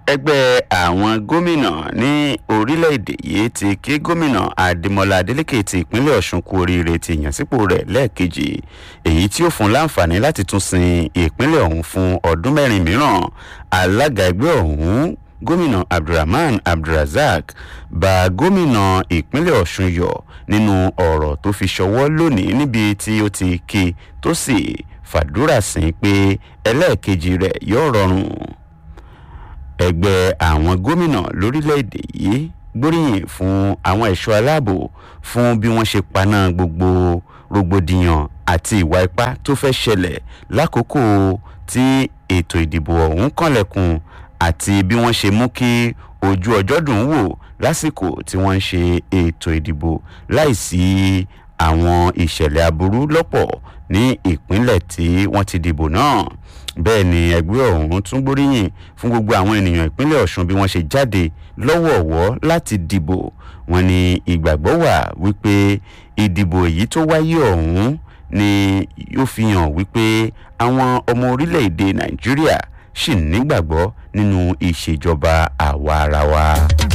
ẹgbẹ́ àwọn gómìnà ní orílẹ̀-èdè yìí ti kí gómìnà adémọlá adélèké ti ìpínlẹ̀ ọ̀ṣun kú oríire ti ìyànsípò rẹ̀ lẹ́ẹ̀kejì èyí tí ó fún láǹfààní láti tún sin ìpínlẹ̀ ọ̀hún fún ọdún mẹ́rin mìíràn alága ẹgbẹ́ ọ̀hún gómìnà abdulrahman abdulrasaq bá gómìnà ìpínlẹ̀ ọ̀ṣun yọ nínú ọ̀rọ̀ tó fi ṣọwọ́ lónìí níbi tí ó ti kí tó sì fàdúrà sí pé ẹlẹ́ẹ̀kejì rẹ̀ yóò rọrùn ẹgbẹ́ àwọn gómìnà lórílẹ̀‐èdè yìí gbóríyìn fún àwọn ẹ̀ṣọ́ aláàbò fún bí wọ́n ṣe paná gbogbo rògbòdìyàn àti ìwà ipá tó fẹ́ ṣẹlẹ̀ lákòókò tí ètò ìdìbò ọ̀hún kànlẹ̀kùn àti bí wọ́n ṣe mú kí ojú ọjọ́ dùn wò lásìkò tí wọ́n ń ṣe ètò ìdìbò láìsí àwọn ìṣẹ̀lẹ̀ aburú lọ́pọ̀ ní ìpínlẹ̀ tí wọ́n ti dìbò náà bẹ́ẹ̀ ni ẹgbẹ́ ọ̀hún tún gbóríyìn fún gbogbo àwọn ènìyàn ìpínlẹ̀ ọ̀ṣun bí wọ́n ṣe jáde lọ́wọ̀ọ̀wọ́ láti dìbò wọn ni ìgbàgbọ́ wà wípé ìdìbò èyí tó wáyé ọ̀hún ni yóò fi hàn wípé àwọn ọmọ orílẹ̀-èdè nàìjíríà ṣì nígbàgbọ́ nínú ìṣèjọba àwa ara wa.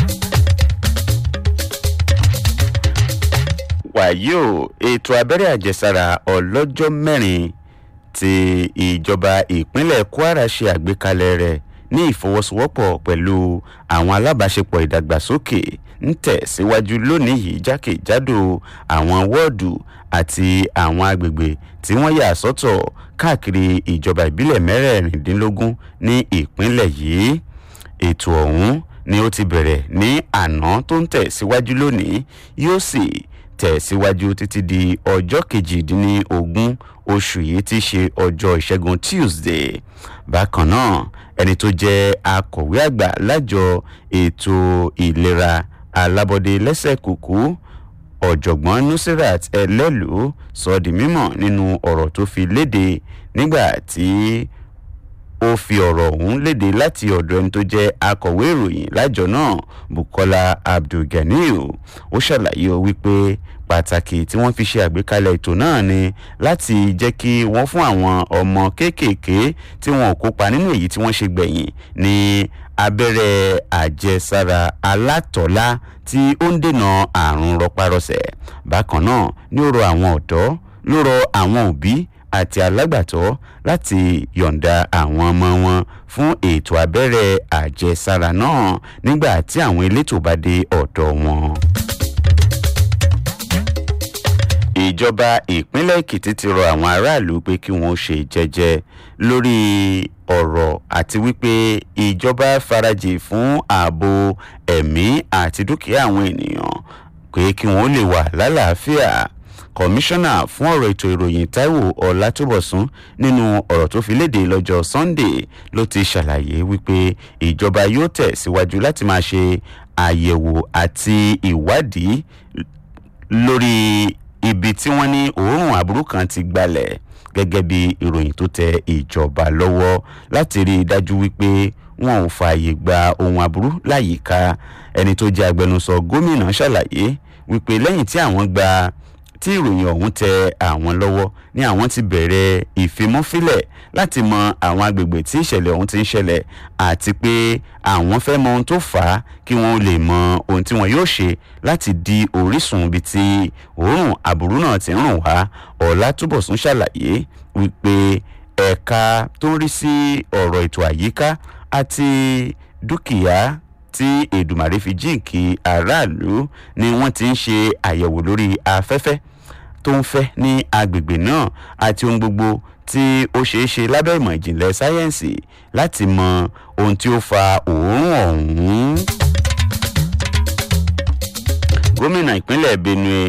wàyí o ètò abẹ́rẹ́ àjẹsára ọlọ́jọ́ mẹ́rin tí ìjọba ìpínlẹ̀ kwara ṣe àgbékalẹ̀ rẹ̀ ní ìfọwọ́sowọ́pọ̀ pẹ̀lú àwọn alábàáṣepọ̀ ìdàgbàsókè ń tẹ̀síwájú lónìí yìí jákèjádò àwọn wọ́ọ̀dù àti àwọn agbègbè tí wọ́n yà sọ́tọ̀ káàkiri ìjọba ìbílẹ̀ mẹ́rẹ̀ẹ̀rìndínlógún ní ìpínlẹ̀ yìí ètò ọ̀hún ni ó ti bẹ̀rẹ̀ ní àná tó ń tẹ̀síwájú lónìí yóò sì tẹ̀síwájú títí di ọjọ́ kejìdínlógún oṣù yìí ti ṣe ọjọ́ ìṣẹ́gun tuesday bákan náà ẹni tó jẹ́ akọ̀wé àgbà lájọ ètò ìlera alábọ́dé lẹ́sẹ̀ kùkú ọ̀jọ̀gbọ́n nusirat ẹlẹ́lú sọ di mímọ̀ nínú ọ̀rọ̀ tó fi léde nígbà tí ó fi ọ̀rọ̀ ọ̀hún léde láti ọ̀dọ̀ ẹni tó jẹ́ akọ̀wé ìròyìn lájọ náà bukola abdulganiu ó ṣàlàyé o wípé pàtàkì tí wọ́n fi ṣe àgbékalẹ̀ ètò náà ni láti jẹ́ kí wọ́n fún àwọn ọmọ kéékèèké tí wọn ò kópa nínú èyí tí wọ́n ṣe gbẹ̀yìn ní abẹ́rẹ́ àjẹsára alátọ̀lá tí ó ń dènà àrùn rọpárọsẹ̀ bákan náà ní ó rọ àwọn ọ̀dọ́ ló rọ àwọn òbí àti alágbàtọ́ láti yọ̀ǹda àwọn ọmọ wọn fún ètò abẹ́rẹ́ àjẹsára náà nígbà tí àwọn elétò bá dé ọ̀dọ̀ wọn ìjọba ìpínlẹ̀ èkìtì ti rọ àwọn aráàlú pé kí wọ́n ṣe jẹ́jẹ́ lórí ọ̀rọ̀ àti wípé ìjọba farajì fún ààbò ẹ̀mí àti dúkìá àwọn ènìyàn pé kí wọ́n lè wà lálàáfíà kọmíṣánná fún ọ̀rọ̀ ètò ìròyìn taiwo ọ̀làtúbọ̀sún nínú ọ̀rọ̀ tó fi léde lọ́jọ́ sunday ló ti ṣàlàyé wípé ìjọba yóò tẹ̀ síwájú láti máa ṣe àyẹ̀wò àti ìwádìí lórí ibi tí wọ́n ní òórùn aburú kan ti gbalẹ̀ gẹ́gẹ́ bí ìròyìn tó tẹ ìjọba lọ́wọ́ láti rí i dájú wípé wọn ò fààyè gba ohun aburú láyìíká ẹni tó jẹ́ agbẹnusọ gómìnà ṣàlàyé wípé lẹ́yìn tí àwọn gba tí ìròyìn ọ̀hún tẹ àwọn lọ́wọ́ ni àwọn ti bẹ̀rẹ̀ ìfimúfilẹ̀ láti mọ àwọn agbègbè tí ìṣẹ̀lẹ̀ ọ̀hún ti ń ṣẹlẹ̀ àti pé àwọn fẹ́ mọ ohun tó fà á kí wọ́n lè mọ ohun tí wọ́n yóò ṣe láti di orísun ibi tí òórùn aburú náà ti ń rùn wá ọ̀làtúbọ̀sún ṣàlàyé wípé ẹ̀ka tó ń rí sí ọ̀rọ̀ ètò àyíká àti dúkìá tí èdùmàrè fi jíǹkì aráàlú ni wọ́n ti ń ṣe àyẹ̀wò lórí afẹ́fẹ́ tó ń fẹ́ ní agbègbè náà àti ohun gbogbo tí ó ṣeé ṣe lábẹ́ ìmọ̀ ìjìnlẹ̀ sáyẹ́ǹsì láti mọ ohun tí ó fa òórùn ọ̀hún. gómìnà ìpínlẹ̀ benue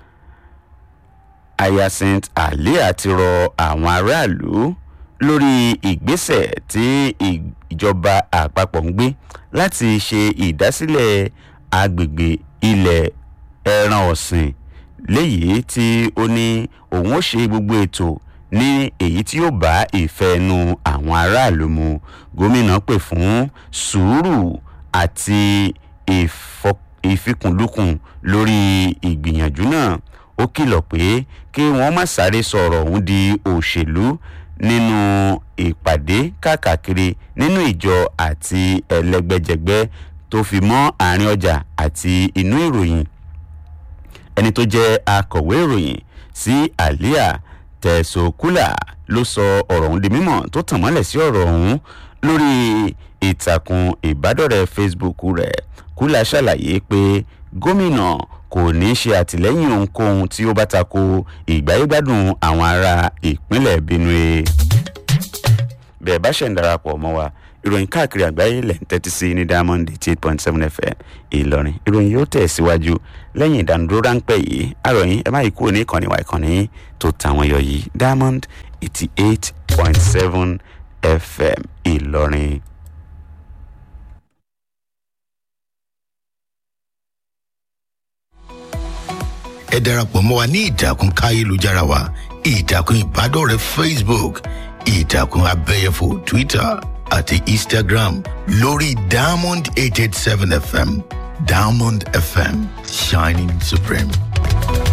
hyacinth alia ti rọ àwọn aráàlú lórí ìgbésẹ̀ tí ìjọba àpapọ̀ ń gbé láti ṣe ìdásílẹ̀ agbègbè ilẹ̀ ẹran ọ̀sìn léyìí tí ó ní òun ó ṣe gbogbo ètò ní èyí tí yóò bá ìfẹ́ ẹnu àwọn aráàlú mu gómìnà pè fún sùúrù àti ìfikùnlukùn lórí ìgbìyànjú náà ó kìlọ̀ pé kí wọ́n má sáré sọ̀rọ̀ ọ̀hún di òṣèlú nínú ìpàdé káàkiri nínú ìjọ àti ẹlẹgbẹjẹgbẹ tó fi mọ́ àárín ọjà àti inú ìròyìn ẹni tó jẹ́ akọ̀wé ìròyìn sí àlíà tẹ̀sọ̀kúlà ló sọ ọ̀rọ̀ ọ̀hún di mímọ̀ tó tàn mọ́lẹ̀ sí ọ̀rọ̀ ọ̀hún lórí ìtàkùn ìbádọ́rẹ̀ẹ́ facebook rẹ̀ kúlà ṣàlàyé pé gómìnà kò ní ṣe àtìlẹ́yìn ohunkóhun tí ó bá tako ìgbáyégbádùn àwọn ará ìpínlẹ̀ benue bẹ́ẹ̀ bá ṣẹ̀ ń darapọ̀ mọ́ wa ìròyìn káàkiri àgbáyé lẹ̀ ń tẹ́tí sí ní diamond eighty eight point seven fm ìlọrin ìròyìn yóò tẹ̀ síwájú lẹ́yìn ìdánudúró ráńpẹ́ yìí àròyìn ẹ má yí kúrò ní ìkànnì wa ìkànnì tó tàwọn yọ yìí diamond eighty eight point seven fm ìlọrin. ẹ darapọ̀ mọ́ wa ní ìtàkùn káyélujára wa ìtàkùn ìbádọ́rẹ̀ẹ́ facebook ìtàkùn abẹ́yẹfò twitter àti instagram lórí diamond eight eight seven fm diamond fm shining supreme.